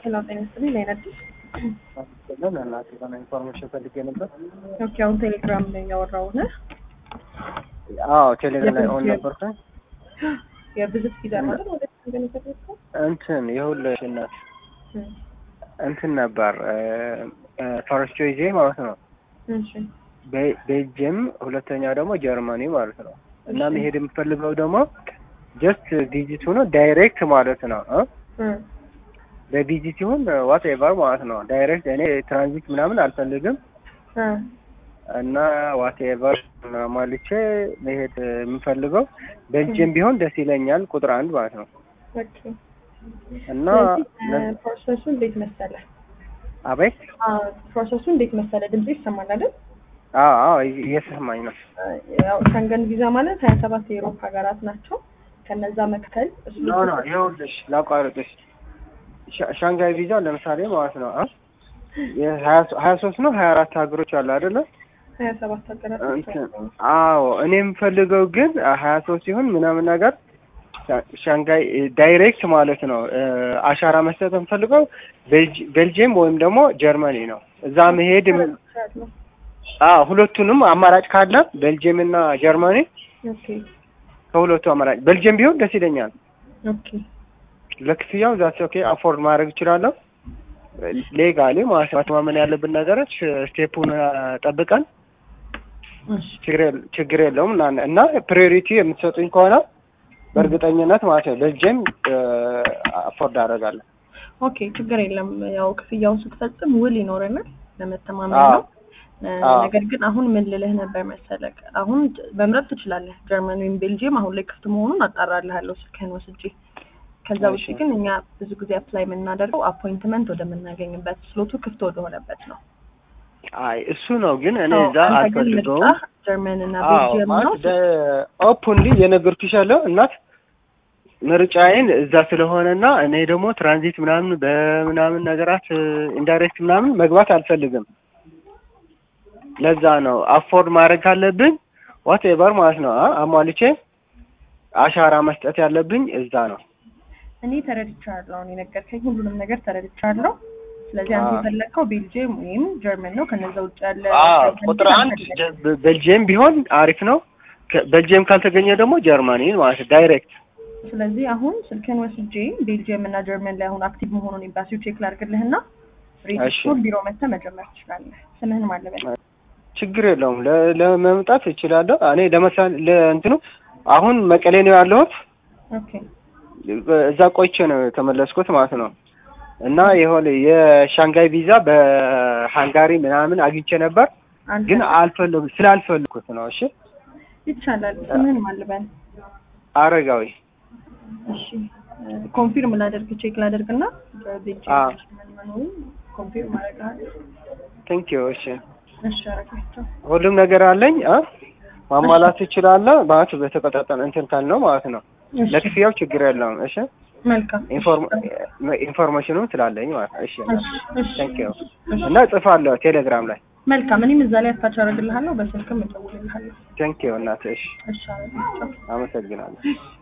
ሄሎ ጤና ይስጥልኝ ላይ አዲስ ለን እናቴ የሆነ ኢንፎርሜሽን ፈልጌ ነበር። ኦኬ አሁን ቴሌግራም ላይ ያወራው ነህ አዎ ቴሌግራም ላይ ኦን ነበርኩኝ። የብዝት ቪዛ ማለት ወደ ገን የተደረገው እንትን የሁልሽ እናት እንትን ነበር ፈረስቶ ይዜ ማለት ነው። እሺ ቤ- ቤልጅየም ሁለተኛው ደግሞ ጀርመኒ ማለት ነው። እና እሺ። መሄድ የምፈልገው ደግሞ ጀስት ቪዚት ሆኖ ዳይሬክት ማለት ነው እ እ በቪዚት ይሁን ዋት ኤቨር ማለት ነው። ዳይሬክት እኔ ትራንዚት ምናምን አልፈልግም እ እና ዋት ኤቨር ማልቼ መሄድ የምፈልገው ቤልጅየም ቢሆን ደስ ይለኛል። ቁጥር አንድ ማለት ነው ኦኬ እና ስለዚህ ፕሮሰሱ እንዴት መሰለ? አቤት ፕሮሰሱ እንዴት መሰለ? ድምጽ ይሰማል አይደል? አዎ አዎ እየሰማኝ ነው። ያው ሸንገን ቪዛ ማለት ሀያ ሰባት የአውሮፓ ሀገራት ናቸው። ከነዛ መካከል ኖ ኖ ይኸውልሽ ላቋርጥሽ። ሻ- ሻንጋይ ቪዛ ለምሳሌ ማለት ነው አ የሀያ ሶስት ነው ሀያ አራት ሀገሮች አሉ አይደለ? ሀያ ሰባት ሀገራት እንትን አዎ እኔ የምፈልገው ግን ሀያ ሶስት ሲሆን ምናምን ነገር ሻ- ሻንጋይ ዳይሬክት ማለት ነው እ፣ አሻራ መስጠት የምፈልገው ቤልጅ- ቤልጅየም ወይም ደግሞ ጀርመኒ ነው። እዛ መሄድ የም- አዎ ሁለቱንም አማራጭ ካለ ቤልጅየም እና ጀርመኒ ኦኬ ከሁለቱ አማራጭ ቤልጅየም ቢሆን ደስ ይለኛል። ኦኬ ለክፍያው ዛት ኦኬ አፎርድ ማድረግ እችላለሁ። ሌጋሊ ማለት ነው ማመን ያለብን ነገሮች ስቴፑን ጠብቀን እሺ ችግር የለ- ችግር የለውም እና እና ፕሪዮሪቲ የምትሰጡኝ ከሆነ በእርግጠኝነት ማለት ነው ቤልጅየም አፎርድ አደርጋለሁ። ኦኬ ችግር የለም። ያው ክፍያውን ስትፈጽም ውል ይኖረናል ለመተማመን አዎ። ነው። እ፣ አዎ። ነገር ግን አሁን ምን ልልህ ነበር መሰለህ፣ አሁን መምረጥ ትችላለህ። ጀርመን ወይም ቤልጅየም አሁን ላይ ክፍት መሆኑን አጣራልሃለሁ ስልክህን ወስጄ። ከዛ ውጭ እሺ። ግን እኛ ብዙ ጊዜ አፕላይ የምናደርገው አፖይንትመንት ወደምናገኝበት ስሎቱ ክፍት ወደሆነበት ነው። አይ እሱ ነው ግን እኔ እዛ አዎ፣ አንተ ግን አልፈልገውም። ምርጫህ ጀርመን እና አዎ ቤልጅየም ነው። ማለት ኦፕንሊ የነገርኩሽ ያለው እናት ምርጫዬን እዛ ስለሆነና እኔ ደግሞ ትራንዚት ምናምን በምናምን ነገራት ኢንዳይሬክት ምናምን መግባት አልፈልግም። ለዛ ነው አፎርድ ማድረግ ካለብኝ ዋት ኤቨር ማለት ነው አ- አሟልቼ አሻራ መስጠት ያለብኝ እዛ ነው። እኔ ተረድቻለሁ። አሁን የነገርከኝ ሁሉንም ነገር ተረድቻለሁ። ስለዚህ አንተ አዎ። የፈለግከው ቤልጅየም ወይም ጀርመን ነው። ከነዛ ውጭ ያለ አዎ ጀርመን ቁጥር ግን አንድ አልፈለግም። ጀ- በ- ቤልጅየም ቢሆን አሪፍ ነው። ከ- ቤልጅየም ካልተገኘ ደግሞ ጀርመኒ ማለት ነው ዳይሬክት ስለዚህ አሁን ስልክን ወስጄ ቤልጅየም እና ጀርመን ላይ አሁን አክቲቭ መሆኑን ኤምባሲው ቼክ ላድርግልህና ሬጅስትሩን ቢሮ መጥተህ መጀመር ትችላለህ። ስምህን ማለበል ችግር የለውም። ለ- ለመምጣት እችላለሁ። እኔ ለምሳሌ ለእንትኑ አሁን መቀሌ ነው ያለሁት። ኦኬ እዛ ቆይቼ ነው የተመለስኩት ማለት ነው። እና የሆነ የሻንጋይ ቪዛ በሃንጋሪ ምናምን አግኝቼ ነበር፣ አንተ ግን አልፈለጉ ስላልፈለጉት ነው። እሺ ይቻላል። ስምህን ማለበል አረጋዊ እሺ ኮንፊርም ላደርግ ቼክ ላደርግና አዎ። ቤልጅየም ጀርመን መኖሩን ኮንፊርም አደርግሃለሁ። ቴንክ ዩ። እሺ እሺ አረጋቸው። ሁሉም ነገር አለኝ አ ማሟላት እችላለሁ ማለት በተቀጣጠለ እንትን ካልነው ማለት ነው። እሺ ለክፍያው ችግር የለውም። እሺ መልካም ኢንፎርም ኢንፎርሜሽኑም ስላለኝ ማለት ነው። እሺ እሺ እሺ ቴንክ ዩ እና እጽፋለሁ ቴሌግራም ላይ መልካም እኔም እዛ ላይ አታች አደርግልሃለሁ፣ በስልክም እደውልልሃለሁ። ቴንክ ዩ እናት። እሺ እሺ አረጋቸው። አመሰግናለሁ።